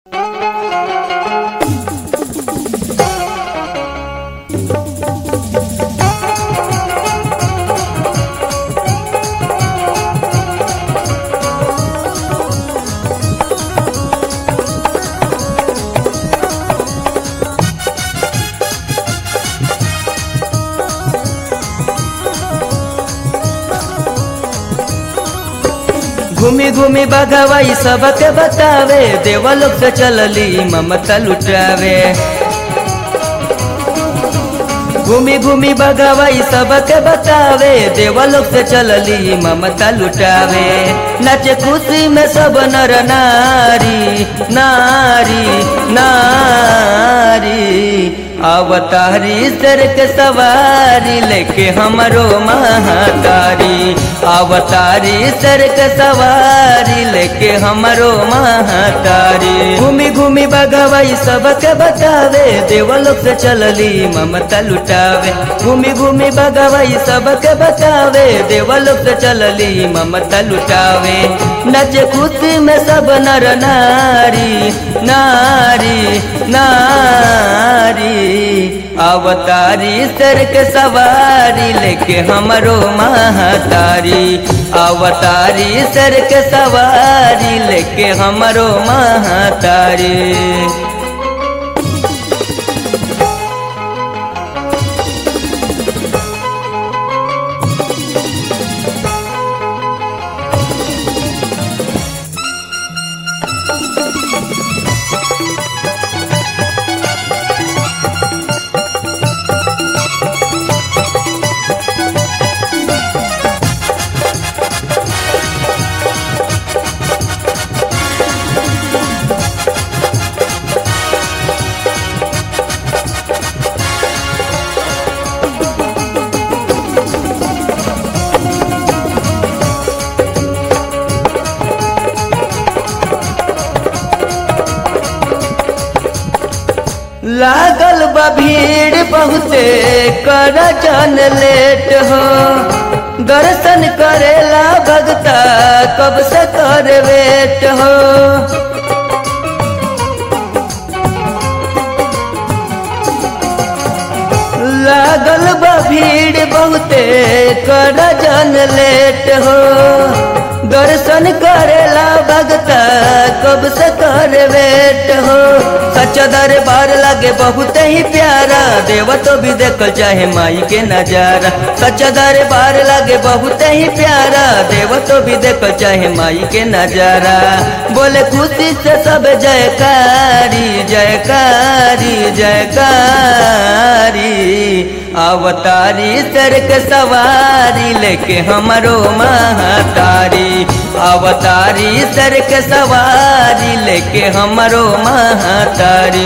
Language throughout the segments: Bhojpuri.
घूमी घूमी बगवाई सबके बतावे देवलोक से चलली ममता लुटावे घूमी घूमी बगवाई सबके बतावे देवलोक से चलली ममता लुटावे नचे खुशी में सब नर नारी नारी नारी अवतारी सर के सवारी लेके हमरो महातारी अवतारी सर के सवारी लेके हमरो महातारी घूमी घूमी बगवाई सबके बतावे देवलोक से चलली ममता लुटावे घूमी घूमी बगवाई सबके बतावे देवलोक से चलली ममता लुटावे नचे खुशी में सब नर नारी नारी नारी अवतारी सर के सवारी लेके हमरो महातारी अवतारी सर के सवारी लेके हमरो महातारी लागल बा भीड़ बहुते कर जन लेट हो दर्शन करेला भगता कब से कर वेट हो लागल बा भीड़ बहुते कर जन लेट हो दर्शन करेला भगता कब से कर वेट हो सच्चा दरबार लगे बहुत ही प्यारा देव तो भी देखल चाहे माई के नजारा सच्चा दरबार लगे बहुत ही प्यारा देव तो भी देखल चाहे माई के नजारा बोले खुशी से सब जयकारी जयकारी जयकारी अवतारी सर के सवारी लेके हमरो महातारी अवतारी सर के सवारी लेके हमरो महातारी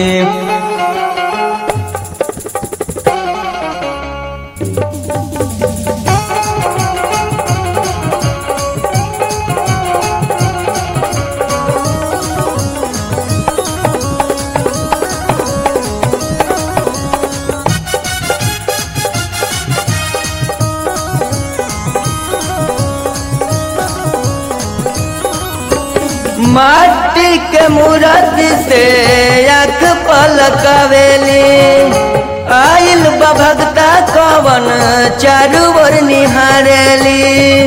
माटी के मूरत से आँख पलकवेली आइल बा भगता कवन चारू ओर निहारेली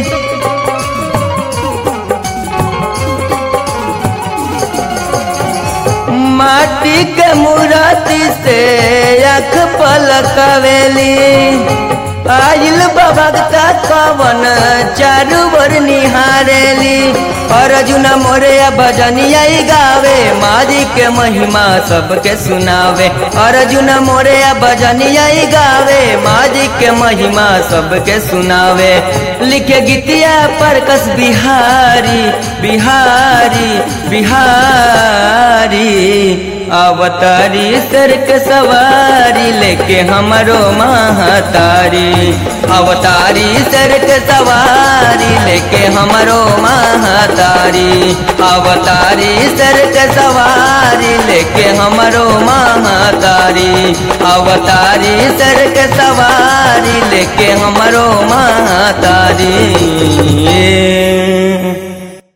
माटी के मूरति से आँख पलकवेली आइल भगता कवन चारू बर निहारेली अर्जुन मोरे भजनिया गावे मारी के महिमा सबके सुनावे अर्जुन मोरे भजनिया गावे मारी के महिमा सबके सुनावे लिखे गीतिया पर कस बिहारी बिहारी बिहारी अवतारी सर के सवारी लेके हमरो महातारी अवतारी सर के सवारी लेके हमरो महातारी अवतारी सर के सवारी लेके हमरो महातारी अवतारी सर के सवारी लेके हमरो महातारी